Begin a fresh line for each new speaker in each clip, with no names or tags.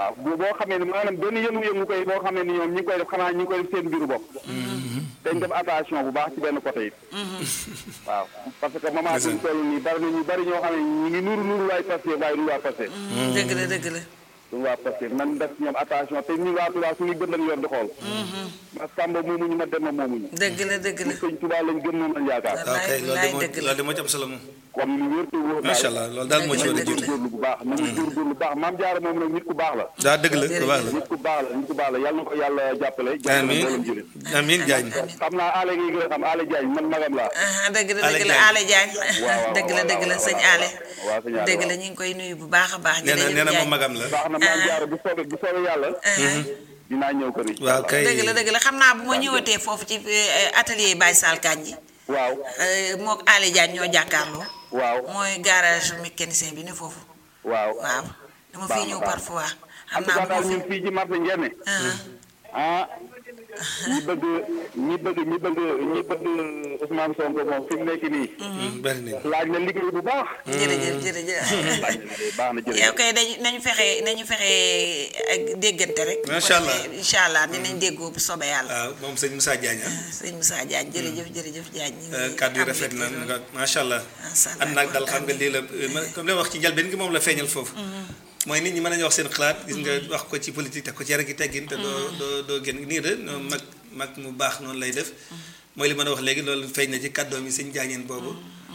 waaw bu boo xamee ne maanaam benn yëngu-yëngu koy boo xamee ni ñoom ñi ngi koy def xanaa ñi ngi koy def seen mbiru bopp dañ def attention bu baax ci benn côté it waaw parce que moment bi ñu toll nii bari na ñu bari ñoo xam ne ñu ngi nuru nuru waay passé waaye du waa passé
dëgg la dëgg la
du waa passé nan def ñoom attention te ñu waa Tuubaa suñuy bët lañ yor di xool ma Samba moomuñu ma dem ma moomuñu
dëgg la dëgg la
sëñ Tuubaa lañ gën moom lañ yaakaar
waaw kay loolu de moo loolu de moo ci am solo moom
kon lu wér te wóor daal
macha allah loolu daal moo ci war a
Dëgg la.
jiitu
góorgóorlu bu baax nañu góorgóorlu bu baax maam jaara moom nag nit ku baax la
daa dëgg la ku baax la
nit ku baax la nit ku baax la yàlla na ko yàlla jàppale jàppale
amiin
mboolem jullit
amiin Diagne
xam naa aale gi gën a xam aale Diagne man magam laa
ah dëgg la
Ale
dëgg la
Diagne.
Ale Diagne
waaw,
dëgg la dëgg la
waaw,
sëñ
waaw,
Ale
waaw, sëñ Ale,
dëgg la
waaw.
ñu ngi koy nuyu bu baax a baax
nee na
jërëjëf
nee na moom
Diagne.
magam la
baax na maam jaara bu soobee bu soobee yàlla dinaa ñëw kër yi
waaw kay
dëgg la dëgg la xam naa bu ma ñëwatee foofu ci eh, atelier Baye Sall Kandji
waaw
eh, mook Ale Diagne ñoo jàkkaarloo
waaw
mooy garage mécanicien bi ne foofu
waaw
waaw dama
Baax
fiy
na,
ñëw
baax na.
parfois
en
xam
tout
naa
cas
bu
daal
ma fi
ñun fii ci marché Ndiémé
ah,
ah ñi bëgg ñi bëgg ñi bëgg ñi bëgg Ousmane Sonko moom fi mu nekk nii
bari nañ
laaj na liggéey bu baax
jërëjëf jërëjëf
laaj na liggéey baax na
yow
jërëjëf
kay dañu nañu fexe nañu fexe ak déggante rek.
Macha Allah.
incha allah dinañ déggoo bu soobee yàlla.
waaw moom sëñ Moussa Diagne ah
sëñ Moussa Diagne jërëjëf jërëjëf Diagne. ñu ngi
kàddu yi
am
rafet na
mbégte
nga macha allah
Macha Allah,
am naag dal xam nga lii la ma comme li ma wax ci njëlbeen gi moom la feeñal foofu mooy nit ñi mën nañu wax seen xalaat gis nga wax ko ci politique te ko ci yar gi teggin te doo doo doo génn nii de no mag mag mu baax noonu lay def mooy li mën a wax léegi loolu feeñ na ci kàddoom yi sëñ jaañeen boobu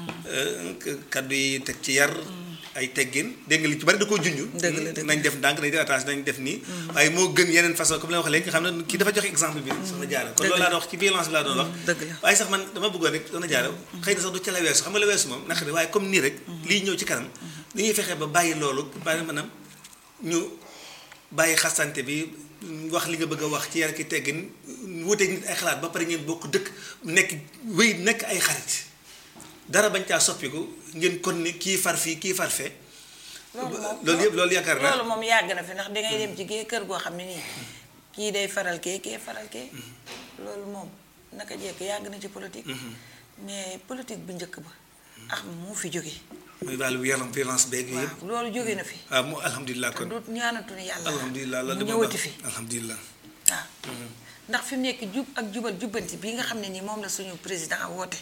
kàddu yi teg ci yar ay teggin dégg nga li ci bari da koo junj
Dëgg la, dëgg
nañ def ndànk nañ def attention nañ def nii waaye moo gën yeneen façon comme li ma wax léegi nga xam ne kii dafa joxe exemple bi soxna jaara kon
Dëgg
loolu
la.
laa doon wax ci violence bi laa doon wax
dëgg la.
waaye sax man dama bëggoon rek soxna jaara xëy na sax du ca la weesu xam nga la weesu moom naqari waaye comme nii rek lii ñëw ci kanam ni ñuy fexee ba bàyyi loolu bàyyi maanaam ñu bàyyi xasante bi wax li nga bëgg a wax ci yar ki teggin wuteeg nit ay xalaat ba pare ngeen bokk dëkk nekk wéy nekk ay xarit dara bañ caa soppiku ngeen kon ni kii far fii kii far fee
loolu moom
loolu yëpp loolu yaakaar naa
loolu moom yàgg na fi ndax dangay dem ci gée kër goo xam ne nii kii day faral kee kee faral kee loolu moom naka jekk yàgg na ci politique mais politique bu njëkk ba ah moo fi jóge
muy wàllu violence violence beeg yooyu yëpp
waaw loolu jóge na fi
waaw mu alhamdulilah
te
kon
du ñaanatuñu yàlla
alhamdulilah
mu
loolu de moom
ñëwati fi
alhamdulilah
waaw ndax fi mu nekk jub ak jubal jubbanti bii nga xam ne nii moom la suñu président woote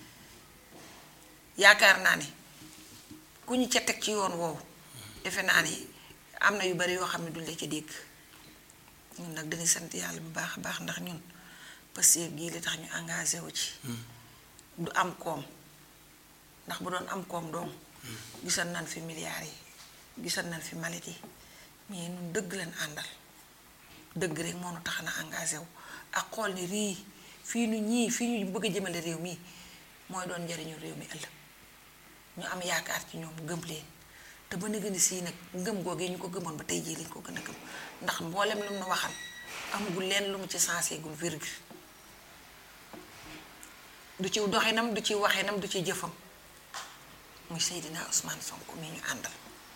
yaakaar naa ne ku ñu ca teg ci yoon woowu defe naa ne am na yu bari yoo xam ne duñ la ca dégg ñun nag dañuy sant yàlla bu baax a baax ndax ñun Pastef gii li tax ñu engagé wu ci du am koom ndax bu doon am koom doom gisan nañ fi milliards yi gisan nañ fi malit yi mais ñun dëgg leen àndal dëgg rek moo nu tax na engagé wu ak xool ni rii fii nu ñii fii ñu bëgg a jëmale réew mi mooy doon njariñu réew mi ëllëg ñu am yaakaar ci ñoom gëm leen te ba ni gën a sii nag ngëm googee ñu ko gëmoon ba tey jii lañ ko gën a gëm ndax mboolem lu mu nu waxal amagul leen lu mu ci sensé gul virgule du ci doxinam du ci waxinam du ci jëfam muy Seydina Ousmane Sonko mi ñu àndal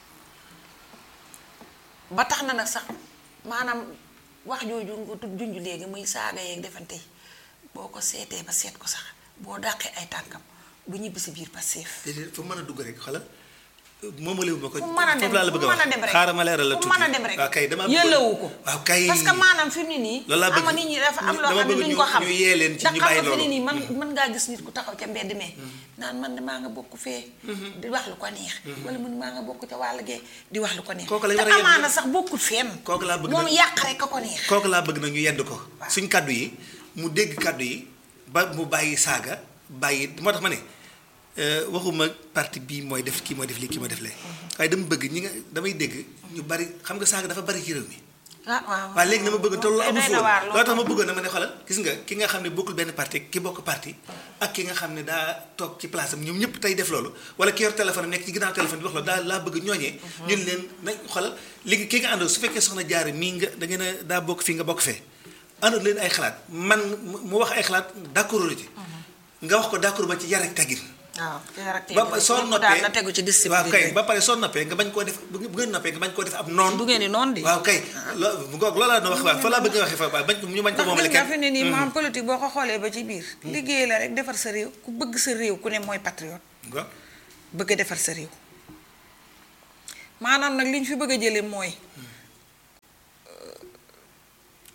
ba tax na nag sax maanaam wax jooju nga tudd junj léegi muy saaga yeeg defante yi boo ko seetee ba seet ko sax boo dàqee ay tànkam du ñibbi si biir Pastef
déedéet fu mën a dugg rek xoolal moomalewu ma ko
fu mën a dem
foofu laa la bëgg
fu
a
mën a
wax
dem rek
xaaral ma leeral la
fu
tuuti
mën a dem rek
waaw kay dama bëggoon-
yëllawu ko
waaw kay
parce que maanaam fi mu ne nii
loolu laa bëgg
ama nit ñi dafa am loo
dama
xam ne
bëgg
duñ
ñu-
ko xam
ñu yee leen ci
ndax
ñu
xam
bàyyi
nga fi ne
loolu.
nii man mën ngaa gis nit ku taxaw ca mbedd mee naan man de maa nga bokk fee di wax lu ko neex wala man maa nga bokk ca wàll gee di wax lu ko neex
Kooku lañ
te
war a yedd
amaana
nag.
sax bokkul fenn
Kooku laa bëgg
moom
nag.
yàq rek ka ko neex
kooku laa bëgg nag ñu yedd ko suñ kàddu yi mu dégg kàddu yi ba mu bàyyi saaga bàyyi moo tax ma ne euh, waxuma parti bii mooy def kii mooy def lii kii mooy def lee waaye dama bëgg ñi nga damay dégg ñu bari xam nga saaga dafa bari ci réew mi
ah waaw
waaye léegi dama bëgg te loolu
Doy
amul
na
fóon
waar,
loolu tax ma bëggoon na ma ne xoolal gis nga ki nga xam ne bokkul benn parti ki bokk parti ak ki nga xam ne daa toog ci place am ñoom ñëpp tey def loolu wala ki yor téléphone am nekk ci ginnaaw téléphone di wax loolu daa laa bëgg ñooñee ñun leen nañ xoolal léegi ki nga àndal su fekkee soxna jaare mii nga da ngeen a daa bokk fii nga bokk fee àndal leen ay xalaat man mu wax ay xalaat d'accord ci nga wax ko d'accord ba ci yar ak teggin
waaw
ba pare soo noppee
daal na tegu ci discipline
waaw kay
rek.
ba pare soo noppee nga bañ koo def bu ngeen noppee nga bañ koo def ab noon
du ngeen di noonu di
waaw kay loo bu ngoog loolu laa doon wax waaw fa laa bëgg nga waxee fa waaw bañ ko ñu bañ ko
ndax
moomale
gis nga
kenn
fi ne nii maam politique boo ko xoolee ba ci biir liggéey la rek defar sa réew ku bëgg sa réew ku ne mooy patriote
waaw
bëgg a defar sa réew maanaam nag li ñu fi bëgg a jële mooy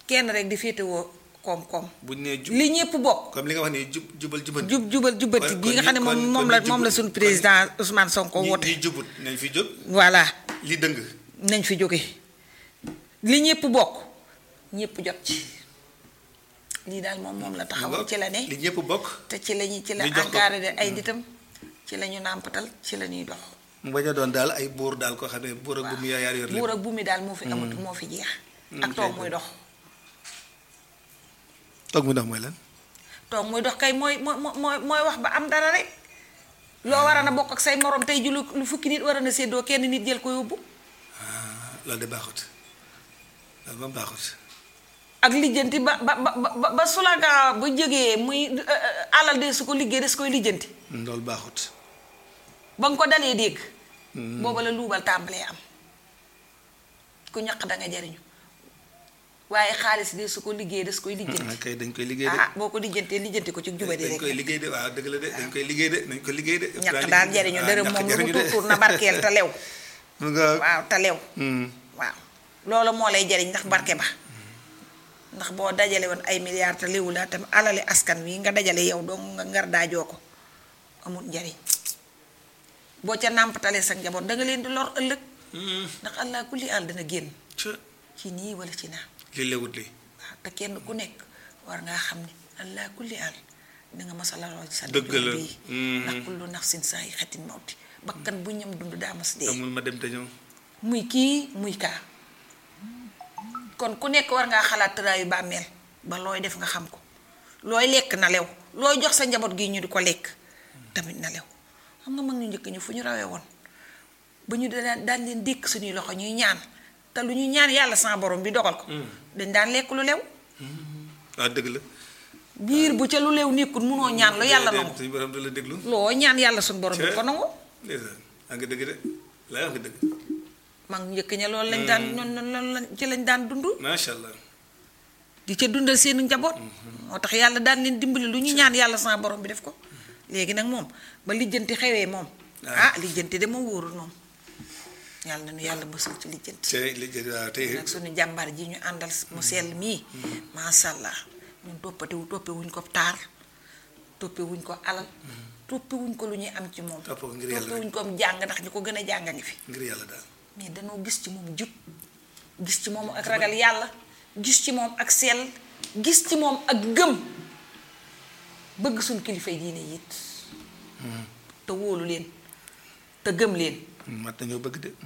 kenn rek di féetewoo koom-koom
buñ nee jub
li ñëpp bokk
comme li nga wax ni jub jubal jubanti
jub jubal jubbanti
kon-
gi nga
kon
xam ne
ñi-
moom
kon-
moom
kon
la
ñi
moom la
jubut-
suñu
kon-
président Ousmane Sonko
ñi
woote
ñi jubut nañ fi jóg
voilà
li dëng
nañ fi jóge li ñëpp bokk ñëpp jot ci lii daal moom moom la taxawal ci la ne
li ñëpp bokk
te ci lañu ci la
ñu jox ko-
encadré ay nitam ci la ñu nàmpatal ci la ñuy dox
mu bañ a doon daal ay buur daal koo xam ne buur ak bu mu yaar yor
buur
lépp
ak bu mi daal moo fi amut moo fi jeex ak toog muy dox
toog mu dox mooy lan
toog muy dox kay mooy mooy mooy mooy wax ba am dara rek loo war a na bokk ak say morom tey ji lu lu fukki nit war a na séddoo kenn nit jël ko yóbbu
loolu de baaxut loolu moom baaxut
ak lijjanti ba ba ba ba ba sulaga ba jógee muy euh, euh, alal de su ko liggéey des koy lijjanti
loolu baaxut
ba nga ko dalee dégg booba la luubal tàmbalee am ku ñaq da nga jariñu waaye xaalis de su ko liggéey des koy
ah
lijjanti
kay dañ koy liggéey de
ah boo ko lijjantee lijjanti ko ci jubadi
dañ
rek
koy liggéey de waaw dëgg la de dañ koy liggéey de dañ ko liggéey de
ñaq daal jariñu
waaw,
dërëm
ñàkk
moom lu mu
jariñu de.
tuur tuur na barkeel te lew
mu nga
waaw te lew
Hmm.
waaw loolu moo lay jariñ ndax barke ba ndax boo dajale woon ay milliards te léwu laa tam alali askan wi nga dajale yow dong nga ngar daajoo ko amul njariñ boo ca nàmpatalee sa njaboot danga leen di lor ëllëg
Hmm.
ndax allah kulli àll dana génn
ca
ci nii wala ci naa
li lewut li
waaw te kenn ku nekk war ngaa xam ne allah kulli àll danga mas a laroo ci sa
Dëgg la.
bii
Mhm.
ndax kullu nafsin saa yi xetin mawti bakkan bu ñam dund daa mas dee
amul ma dem te ñëw
muy kii muy kaa kon ku nekk war ngaa xalaat tëraayu bàmmeel ba looy def nga xam ko looy lekk na lew looy jox sa njaboot gi ñu di ko lekk tamit na lew xam nga mag ñu njëkk ñu fu ñu rawee woon ba ñu daan daan leen dékk suñuy loxo ñuy ñaan te lu ñu ñaan yàlla sama borom bi dogal ko dañ daan lekk lu lew
waaw dëgg la
biir bu ca lu lew nekkul munoo ñaan lu yàlla nangu
suñu borom du la déglu
loo ñaan yàlla suñu borom bi ko nangu
ndeysaan yaa ngi dëgg de laa wax nga dëgg
mag ñu njëkk ña loolu lañ daan noonu loolu lañ ci lañ daan dund
macha allah
di ca dundal seen njaboot moo tax yàlla daan leen dimbali lu ñu ñaan yàlla sama borom bi def ko léegi nag moom ba lijjanti xewee moom ah lijjanti de moom wóorul moom yàlla na nu yàlla bësul ci lijjanti
tey li jël waaw tey
nag suñu jàmbaar ji ñu àndal mu sell mii masha allah ñun toppatiwu toppe wuñ ko taar toppe wuñ ko alal toppe wuñ ko lu ñuy am ci moom
Topp ko ngir yàlla
toppe wuñ ko jàng ndax ñu ko gën a jàng a ngi fi
ngir yàlla daal
mais danoo gis ci moom jub gis ci moom ak ragal yàlla gis ci moom ak sell gis ci moom ak gëm bëgg suñ kilifa yi diine it te wóolu leen te gëm leen
mat nañoo bëgg de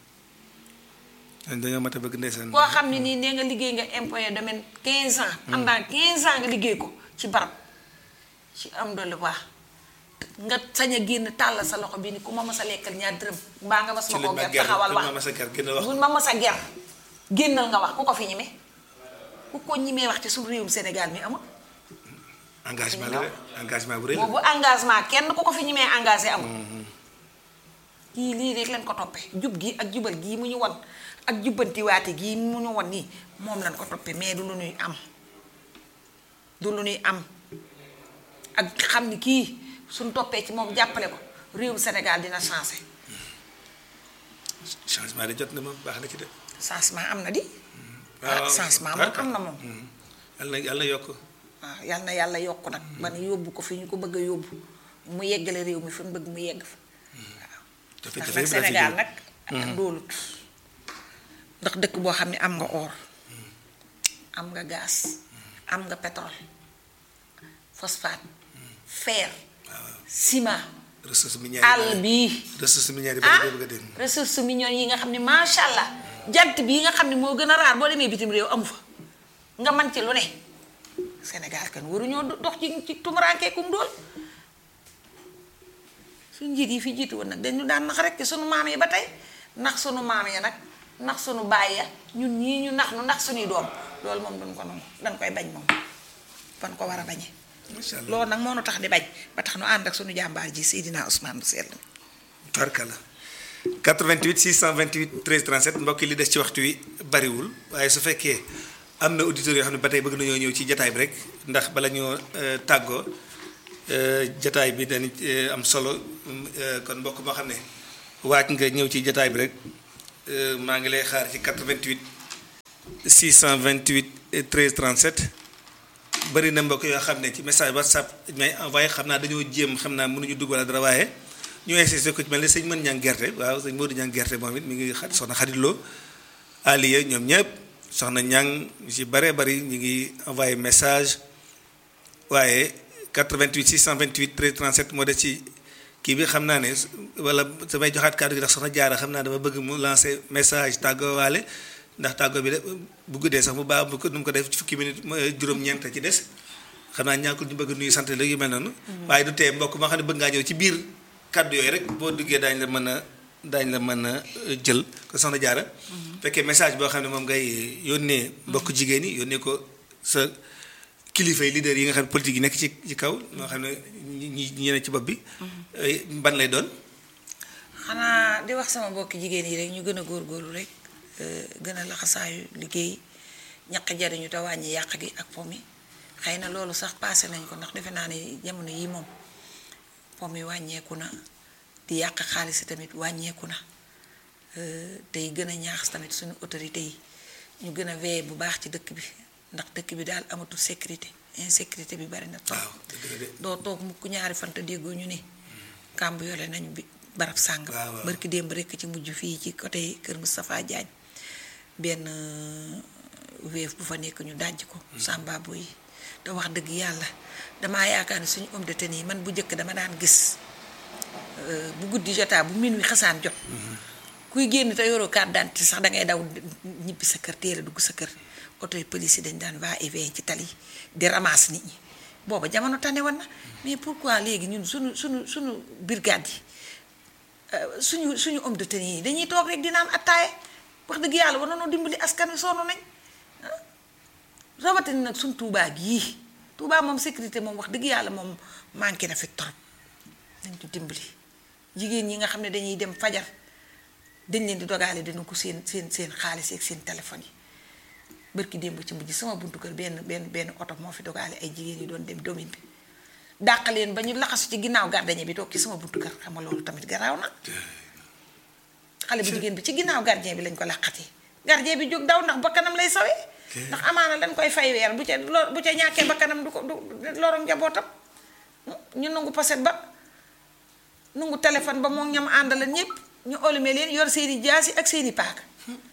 dañoo mat a bëgg ndeysaan
koo xam ne nii nee nga liggéey nga impôt domaine 15 ans am naa 15 ans nga liggéey ko ci barab ci am doole baax nga sañ a génn tàll sa loxo bi ni ku ma mas a lekkal ñaar dërëm mbaa nga mas
ci
ma
lañ
koo
ma
ger
ger
taxawal wax
ma masa ger gën a wax
buñ ma mas a ger génnal nga wax ku ko fi ñime ku ko ñimee wax ci suñu réewum Sénégal mi amul
engagement la de engagement bu rëy la
boobu engagement kenn ku ko fi ñimee engagé amul kii lii rek lañ ko toppee jub gi ak jubal gii mu ñu won ak jubbantiwaate gii mu ñu won nii moom lañ ko toppee mais du lu ñuy am du lu ñuy am ak xam ni kii suñ toppee ci moom jàppale ko réewum Sénégal dina changé
changement de jot na moom baax na ci de
changement am na di
waaw
ah changement moom am na moom
yàlla na yàlla na yokk
waaw yal na yàlla yokk nag ba ne yóbbu ko fi ñu ko bëgg a yóbbu mu yeggale réew mi fi mu bëgg mu yegg fa
jafe
ndax
jafe
nag Sénégal nag doolut ndax dëkk boo xam ne am nga or am nga gaz am nga pétrole phosphate fer ciment
ressources minières
àll bii
ressources minières yi
ah
bëri bëgg a dem
ressources minières yi nga xam ne macha allah jant bii nga xam ne moo gën a raar boo demee bitim réew amu fa nga man ci lu ne Sénégal kan waruñoo dox ci ci tumuraankeekum dool suñ njiit yi fi jiitu woon nag dañu daan nax rek ci sunu maam yi ba tey nax sunu maam ya nag nax sunu baay ya ñun ñii ñu nax nu nax sunuy doom loolu moom duñ ko nangu dañ koy bañ moom fan ko war a bañee
macha allah
loolu nag moo nu tax di bañ ba tax nu ànd ak sunu jàmbaar ji Seydina Ousmane bu sell
tarkala 88 628 13 37 mbokk yi li des ci waxtu wi bariwul waaye su fekkee am na auditeurs yoo xam ne ba tey bëgg nañoo ñëw ci jataay bi rek ndax bala ñoo euh, tàggoo euh, jataay bi dañu euh, am solo kon mbokk moo xam ne waaj nga ñëw ci jataay bi rek maa ngi lay xaar ci 88 628 13 37 bëri na mbokk yoo xam ne ci message whatsapp may envoyé xam naa dañoo jéem xam naa mënuñu dugg wala dara waaye ñu insisté ko ci mel ne sëñ mën ñang gerte waaw sëñ Modou ñang gerte moom it mi ngi xa soxna xaditloo aliya ñoom ñëpp soxna ñang ñu ci bëree bëri ñu ngi envoyé message waaye 88 628 13 37 moo des ci kii bi xam naa ne wala samay joxaat kàddu gi ndax soxna jaara xam naa dama bëgg mu lancer message tàggoowaale ndax tàggoo bi de bu guddee sax mu baax bu ko nu mu ko def ci fukki minute juróom-ñeent ci des xam naa ñàkkul ñu bëgg nuyu sant la yu mel noonu. waaye du tee mbokk maa xam ne bëgg ngaa ñëw ci biir kàddu yooyu rek boo duggee daañu la mën a daañu la mën a jël ko soxna jaara fekkee message boo xam ne moom ngay yónnee mbokk jigéen ñi yónnee ko sa kilifa yi leader yi nga xam ne politique yi nekk ci ci kaw ñoo xam ne ñi ñi ne ci bopp bi. ban lay doon.
xanaa di wax sama mbokki jigéen yi rek ñu gën a góorgóorlu rek gën a laxasaayu liggéey ñaq jariñu te wàññi yàq gi ak pom yi xëy na loolu sax passé nañ ko ndax defe naa ne jamono yi moom pom yi wàññeeku na di yàq xaalis tamit wàññeeku na tey gën a ñaax tamit suñu autorité yi ñu gën a veiller bu baax ci dëkk bi ndax dëkk bi daal amatul sécurité insécurité bi bari na trop doo toog mukk ñaari fanta déggoo ñu ne kàmb yole nañu bi barab sàng barki démb rekk ci mujj fii ci côté kër Moustapha Diagne benn wéef bu fa nekk ñu dajj ko sàmbaabo yi te wax dëgg yàlla damaa yaakaar ne suñu homme de tenue yi man bu njëkk dama daan gis bu guddi jotaa bu min wi xasaan jot kuy génn te yoroo carte d'identité sax dangay daw ñibbi sa kër téere dugg sa kër oto yi police yi dañ daan va et vient ci tali di ramasse nit ñi booba jamono tane woon na mais pourquoi léegi ñun suñu suñu suñu brigade yi suñu suñu homme de tenue yi dañuy toog rek di naan attaaye wax dëgg yàlla war nañoo dimbali askan wi sonn nañ rawatina nag suñ tuubaa gii tuubaa moom sécurité moom wax dëgg yàlla moom manqué na fi trop nañ ko dimbali jigéen ñi nga xam ne dañuy dem fajar dañ leen di dogaale dina ko seen seen seen xaalis ak seen téléphone yi bërki démb ci mujj sama buntu kër benn benn benn oto moo fi dogaale ay jigéen yi doon dem domaine bi dàq leen ba ñu laxasu ci ginnaaw gardien bi toog ci sama buntu kër xam nga loolu tamit garaaw na xale bu jigéen bi ci ginnaaw gardien bi lañ ko laqatee gardien bi jóg daw ndax bakkanam lay sawee ndax amaana dañ koy fay weer bu ca bu ca ñàkkee bakkanam du ko du lorom njabootam ñu nangu poset ba nangu téléphone ba moo ñam àndala ñépp ñu olume leen yor seeni jaasi ak seeni paaka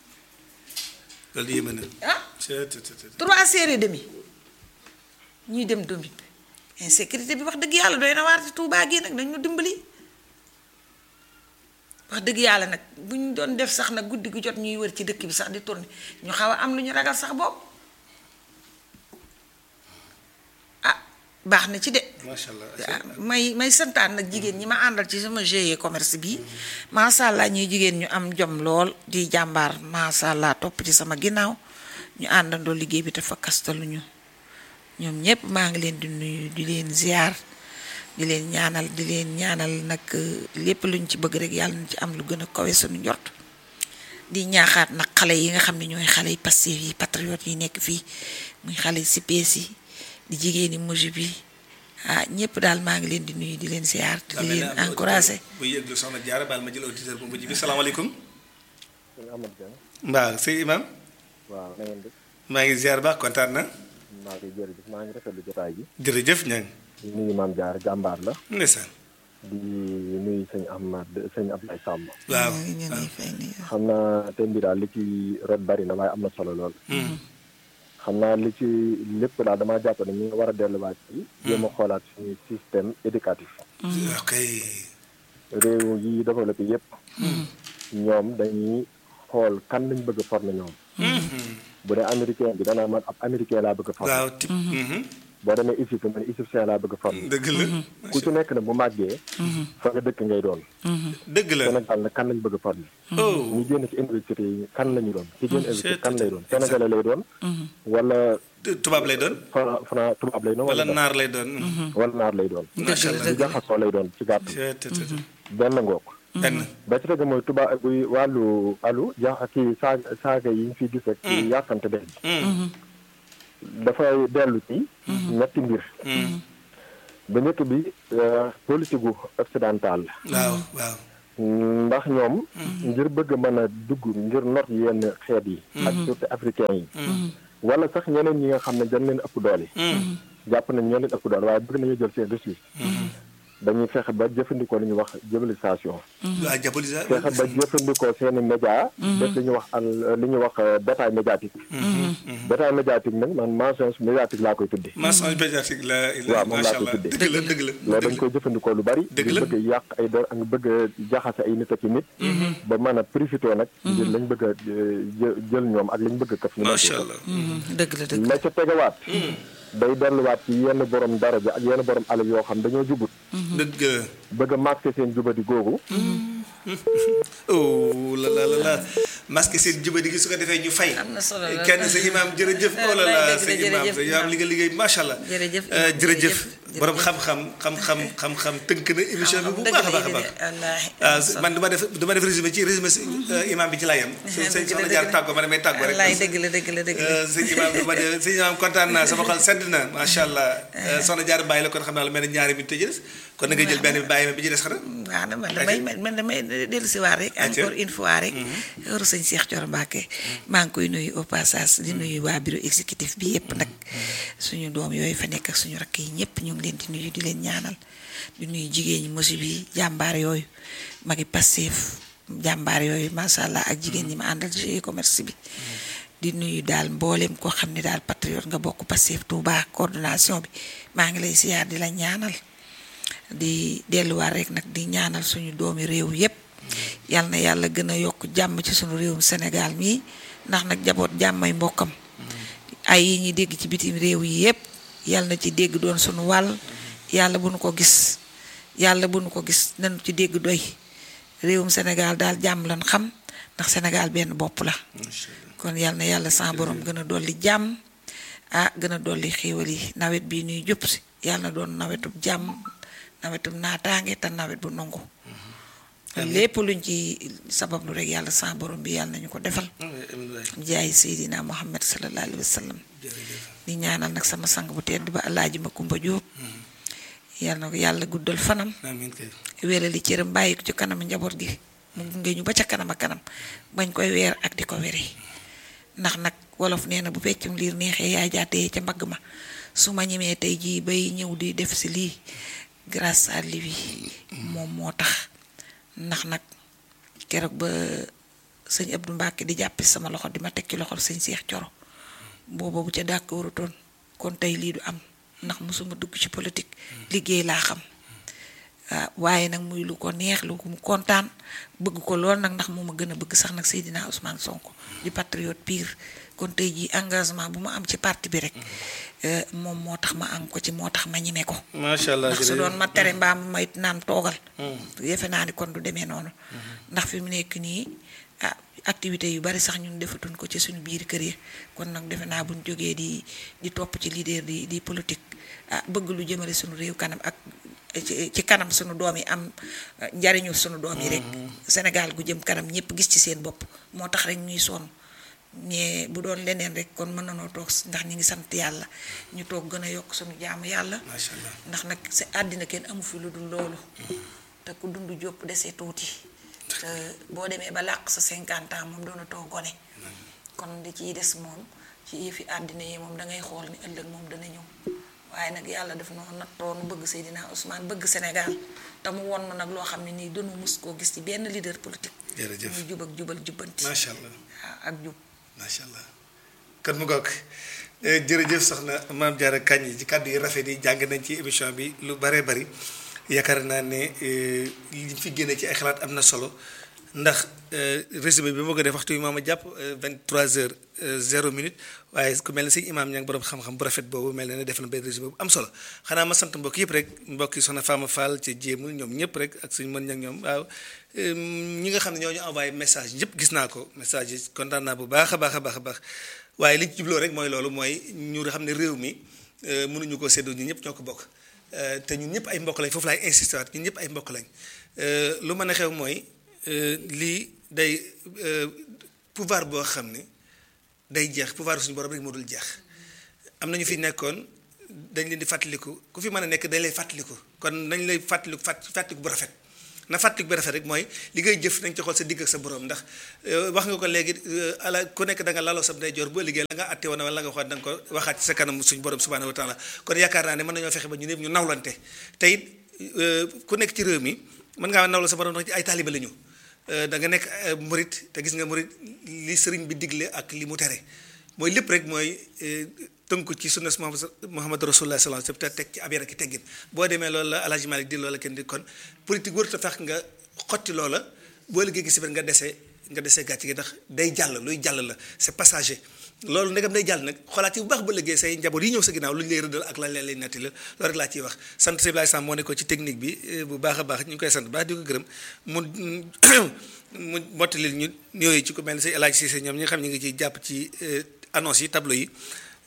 loolu yéeme na
ah trois heures et demi ñuy dem domit bi insécurité bi wax dëgg yàlla doy na waar ci Tuubaa gi nag dañ ñu dimbali wax dëgg yàlla nag bu ñu doon def sax nag guddi gu jot ñuy wër ci dëkk bi sax di tourné ñu xaw a am lu ñu ragal sax boobu ah baax na ci de.
macha allah
may may santaan nag jigéen ñi ma àndal ci sama GIE commerce bi macha allah ñuy jigéen ñu am jom lool di jàmbaar macha allah topp ci sama ginnaaw ñu àndandoo liggéey bi te fa kastaluñu ñoom ñëpp maa ngi leen di nuyu di leen ziar. di leen ñaanal di leen ñaanal nag lépp luñ ci bëgg rek yàlla na ci am lu gën a kawe suñu njort di ñaaxaat nag xale yi nga xam ne ñooy xale yi Pastef yi patriote yi nekk fii muy xale yi CPS yi di jigéen yi mujj bi ah ñëpp daal maa ngi leen di nuyu di leen ziar di leen encouragé.
bu yëglu soxna Diarra baal ma jël auditeur bu mujj bi salaamaaleykum.
sëñ Amath Dieng.
mbaa sëñ Imam.
waaw na ngeen def.
maa ngi ziar baax kontaan na.
maa ngi jërëjëf maa ngi rafetlu jotaay bi.
jërëjëf ñang
di nuyu maam Diarra jàmbaar la.
ndeysaan.
di nuyu sëñ Ahmad sëñ Abdoulaye Samb.
waaw
xam naa thème bi daal li ci rot bari na waaye am na solo lool. xam naa li ci lépp daal damaa jàpp ne ñu ngi war a delluwaat ci. jéem a xoolaat suñu système éducatif.
ok.
réew yi développé yépp ñoom dañuy xool kan lañ bëgg a former ñoom. bu dee américain bi danaa man ab américain laa bëgg a former.
waaw tip.
boo demee Égypte man égyptien laa bëgg a former.
dëgg la.
ku ci nekk nag bu màggee. fa nga dëkk ngay doon.
dëgg la.
Sénégal nag kan lañ bëgg a former.
oh.
ñu génn ci université yi kan lañu doon. ci génn université kan lay doon sénégalais lay doon. wala
tubaab lay doon.
fra fra tubaab lay doon.
wala
wala
naar lay doon.
wala naar lay doon.
macha allah.
lu jaxasoo lay doon ci gàttal. benn ngoog.
benn.
ba ci tegu mooy tubaab buy wàllu alu ja kii saaga saaga yi ñu fi gis ak. kii yàkkante def bi. dafay dellu ci. ñetti mbir. ba njëkk bi politique gu occidental la.
waaw waaw.
ndax ñoom ngir bëgg a mën a dugg ngir not yenn xeet yi ak surtout africain yi wala sax ñeneen ñi nga xam ne dañ leen ëpp doole jàpp nañ ñoo leen ëpp doole waaye bëgg nañu jël seen ressources dañuy fexe ba jëfandikoo li ñuy wax diabolisation
waaw diabolisa
fexe ba jëfandikoo seen i média def li ñuy wax al li ñuy wax bétail médiatique bétail médiatique nag man mensonge médiatique laa koy tuddee
mensonge médiatique la
waaw moom laa
macha
koy
allah
tuddee.
dëgg la dëgg la
loolu dañ koy jëfandikoo lu bari
Dëgg
di
la.
bëgg a yàq ay der ak bëgg a jaxase ay nit ak i nit ba mën a profité nag ngir lañ bëgg a jë- jël ñoom ak lañ bëgg a këf ñu
macha
nekk
allah
dëgg la dëgg
la ca tegawaat day delluwaat ci yenn borom daraja ak yenn borom alal yoo xam dañoo jubut
dëgg
bëgg a masqué seen jubadi googu
oh la la la la masque seen jubadi gi su ko defee ñu fay.
Am na solo la.
kenn sa imaam jërëjëf. oh la la
Wallaay dëgg
sa
la,
imaam
jërëjëf
sa imaam li nga liggéey macha allah.
Jërëjëf,
Euh,
imaam,
jërëjëf
jërëjëf.
borom xam-xam xam-xam xam-xam tënk na émission bi bu
Dëgg
baax a
la,
baax a baax.
wallaahi.
ah man du ma def du ma def résumé ci résumé si imaam bi ci laay yam. su sëñ
Dëgg la,
soxna
dëgg
jaar
la.
tàggoo ma damay tàggoo rek.
wallaay dëgg la dëgg la dëgg la.
Euh, sëñ imaam du ma de sëñ imaam kontaan naa sama xol sedd na macha allah. Euh, soxna jaar bàyyi la kon xam naa lu mel ne ñaari minute tëjee des kon na nga jël benn bi bàyyi ma bi ci des xanaa.
waaw na man damay man damay dellusiwaat rek
Atiya.
encore une fois rek heure sëñ Cheikh Thioro Mbacké maa ngi koy nuyu au passage di nuyu waa bureau exécutif bi yëpp nag suñu doom yooyu fa nekk ak suñu rakk yi ñëpp ñu ngi leen di nuyu di leen ñaanal di nuyu jigéen ñi mosi bi jàmbaar yooyu magi Pastef jàmbaar yooyu macha allah ak jigéen ñi ma àndal ci commerce bi di nuyu daal mboolem koo xam ne daal patriote nga bokk Pastef Touba coordination bi maa ngi lay siyaar di la ñaanal di delluwaat rek nag di ñaanal suñu doomi réew yépp yal na yàlla gën a yokk jàmm ci suñu réewum Sénégal mii ndax nag jaboot jàmmay mbokkam ay yi ñuy dégg ci bitim réew yi yépp yal na ci dégg doon suñu wàll yàlla bu nu ko gis yàlla bu nu ko gis nañu ci dégg doy réewum Sénégal daal jàmm lan xam ndax Sénégal benn bopp la kon yal na yàlla sa borom gën a dolli jàmm ah gën a dolli xéewal yi nawet bii nuy jub si yàlla na doon nawetub jàmm nawetub naataange te nawet bu nangu lépp luñ ci sabablu rek yàlla sa borom bi yàlla nañu ko defal jaay Seydina Muhammad sallallahu alayhi wa sallam di ñaanal nag sama sang bu tedd ba alaaji ma kumba jóob yàlla na ko yàlla guddal fanam
amiin kay.
wéerali cëram bàyyi ko ci kanam njaboot gi mu gunge ñu ba ca kanam a kanam bañ koy weer ak di ko weri ndax nag wolof nee na bu feccum liir neexee yaay jaatee ca mbagg ma su ma ñemee tey jii bay ñëw di def si lii grâce à lui moom moo tax ndax nag keroog ba sëñ Abdou Mbacke di jàppi sama loxo di ma teg ci loxol sëñ Cheikh Thioro booba bu ca dàkk warutoon kon tey lii du am ndax mosuma dugg ci politique liggéey laa xam waaw waaye nag muy lu ko neex lu ko mu kontaan bëgg ko lool nag ndax moo ma gën a bëgg sax nag Seydina Ousmane Sonko di patriote pire kon tey jii engagement bu ma am ci parti bi rek eh, moom moo tax ma am ko ci moo tax ma ñeme ko
macha allah
ndax su
jërëjëf.
doon ma tere mbaam may naan toogal defe naa ni kon du demee noonu ndax fi mu nekk nii ah activité yu bari sax ñun defatuñ ko ci suñu biir kër yi kon nag defe naa buñ jógee di di topp ci leader di di politique ah bëgg lu jëmale suñu réew kanam ak ci ci kanam suñu doom yi am eh, njariñu suñu doom yi rek Sénégal gu jëm kanam ñëpp gis ci seen bopp moo tax rek ñuy sonn mais bu doon leneen rek kon mën nanoo toog ndax ñu ngi sant yàlla ñu toog gën a yokk suñu jaamu yàlla
macha allah.
ndax nag sa àddina kenn amu fi lu dul loolu te ku dund jópp desee tuuti te boo demee ba làq sa 50 ans moom doona too gone kon li ciy des moom ci yëfi àddina yi moom dangay xool ni ëllëg moom dana ñëw waaye nag yàlla daf noo nattoonu bëgg Seydina Ousmane bëgg Sénégal te mu won na nag loo xam ne nii dunu mus koo gis ci benn leader politique
jërëjëf
muy jub ak jubal jubbanti
macha allah.
waaw ak jub
macha allah kon mu goog Eh, jërëjëf soxna maam Diarra Kandji ci kàddu yi rafet yi jàng nañ ci émission bi lu baree bari yaakaar naa ne eh, li fi génne ci ay xalaat am na solo ndax eh, résumé bi moo ko def waxtu bi maa ma jàpp 23 heures 0 minute waaye ku mel ne si imaam ña ngi borom xam-xam bu rafet boobu mel na ne def na benn résumé bu am solo xanaa ma sant mbokk yëpp rek mbokk yi soxna Fama Fall ci jéemul ñoom ñëpp rek ak suñu mën ñak ñoom waaw eh, ñi nga xam ne ñoo ñu envoyé message yëpp gis naa ko message yi kontaan naa bu baax a baax a baax a baax waaye li ñu jubloo rek mooy loolu mooy ñu xam ne réew mi eh, mënuñu ko séddoo ñun ñëpp ñoo ko bokk Eh, te ñun ñëpp ay mbokk lañ foofu laay insisté waat ñun ñëpp ay mbokk lañ Eh, lu mën a xew mooy eh, lii day eh, pouvoir boo xam ne day jeex pouvoir suñu borom rek moo dul jeex am na ñu fi nekkoon dañ leen di fàttaliku ku fi mën a nekk dañ lay fàttaliku kon nañ lay fàttaliku fàtt fàttaliku bu rafet na fàttaliku bi rafet rek mooy li ngay jëf nañ ci xool sa digg ak sa borom ndax wax nga ko léegi ala ku nekk da nga laloo sa ndeyjoor boo liggéey la nga àtte woon wala la nga waxoon da nga ko waxaat ci sa kanam suñu borom subhanahu wa taala kon yaakaar naa ne mën nañoo fexe ba ñu ñëpp ñu nawlante te it ku nekk ci réew mi mën ngaa nawla sa borom ndax ci ay taaliba la ñu da nga nekk murit te gis nga murit li sëriñ bi digle ak li mu tere mooy lépp rek mooy tënku ci sunna Muhammad rasulullah sallallahu alayhi wasallam te teg ci ab yar ak teggin boo demee loolu la Alhaji Malick di loola kenn di kon politique warut a fex nga xotti loola boo liggéey gi si biir nga dese nga dese gàcce gi ndax day jàll luy jàll la c'est passager loolu ndegam day jàll nag xoolaat yi bu baax ba liggéey say njaboot yi ñëw sa ginnaaw lu ñu lay rëddal ak lañ leen lay netti la loolu rek laa ciy wax sant si Ibrahima Samb moo nekkoon ci technique bi bu baax a baax ñu ngi koy sant baax di ko gërëm mu mu mottalil ñu ñëwee ci ku mel ni say El Hadj Cissé ñoom ñi nga xam ñu ngi ciy jàpp ci annonce yi tableau yi